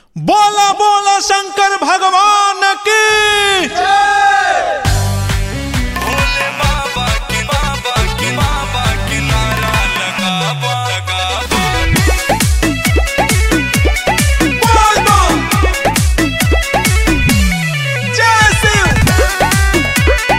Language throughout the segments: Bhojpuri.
बोला बोला शंकर भगवान की भोले बाबा की बाबा की बाबा की नारा लगा बा लगा बा बोल बम जय शिव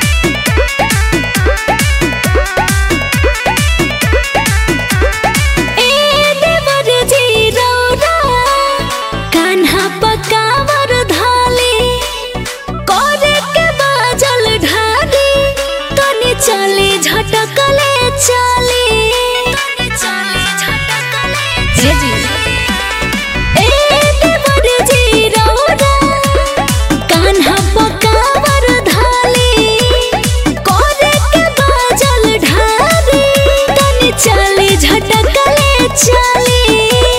ए देवर जी रौरा कान्हा पकावर धाली करे के बाजल ढाली तनी चले झटकले चली हे जी ए देवर जी रौरा कान्हा पकावर धाली करे के बाजल ढाली तनी चले झटकले चली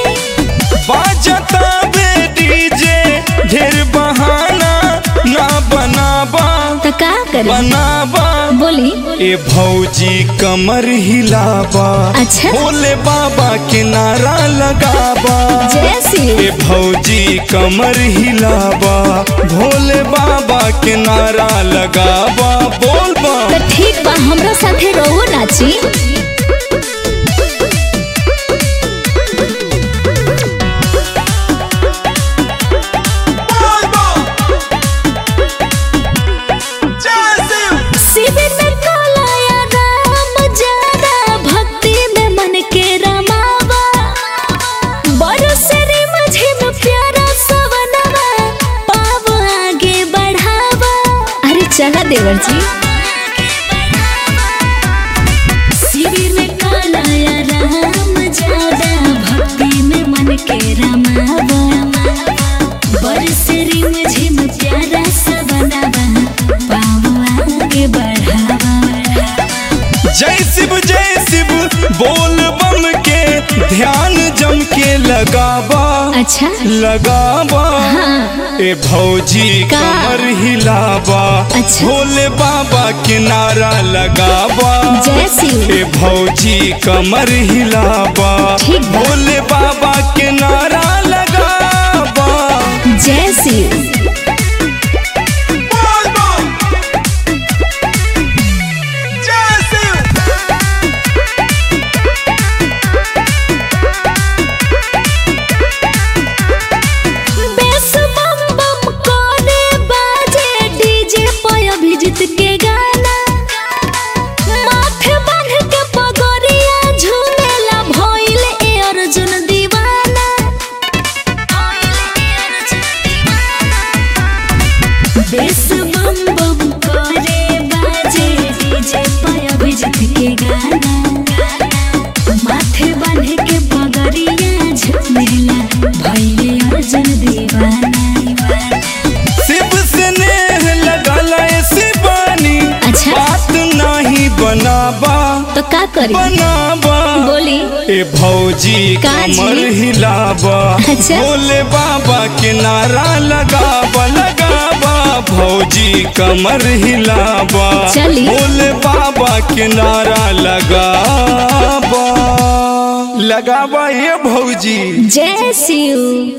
बाजता बे डीजे ढेर बहाना ना बनाबा तो का करे बनाबा बोली ए भौजी कमर हिलाबा अच्छा। भोले बाबा के नारा लगाबा जैसी ए भौजी कमर हिलाबा भोले बाबा के नारा लगाबा बोल बा तो ठीक बा हमरा साथे रहो नाची बोल बम जय शिव शिविर में कालाया राम जाना भक्ति में मन के रमावा बरसरी मुझे में प्यारा सवनवा पाव आगे बढ़ावा अरे चला देवर जी शिविर में कालाया राम जाना भक्ति में मन के रमावा बरसरी मुझे में प्यारा सवनवा पाव आगे बढ़ावा जय शिव जय शिव बोल बम के ध्यान जम के लगाबा अच्छा लगाबा हाँ। ए भौजी का? कमर हिलाबा अच्छा। भोले बाबा के नारा लगाबा जय शिव ए भौजी कमर हिलाबा ठीक बा। भोले बाबा के नारा लगाबा जय शिव बोल बम जय शिव बेस बम बम कोने बाजे डीजे पे अभिजीत के गाना माथे बांध के पगोरिया झूमेला भइल ए अर्जुन दीवाना बेस बम बम करे बाजे डीजे पे अभिजीत के गाना माथे बांध के पगरिया झूमेला भइले अर्जुन दीवाना शिव से नेह लगल शिवानी अच्छा। बात नहीं बनाबा तो का करी बनाबा बोली ए भौजी का जी? कमर हिलाबा अच्छा। भोले बाबा के नारा लगाबा लगाबा भौजी कमर हिलाबा चली। भोले बाबा के नारा लगाबा लगाबा ये भौजी जय शिव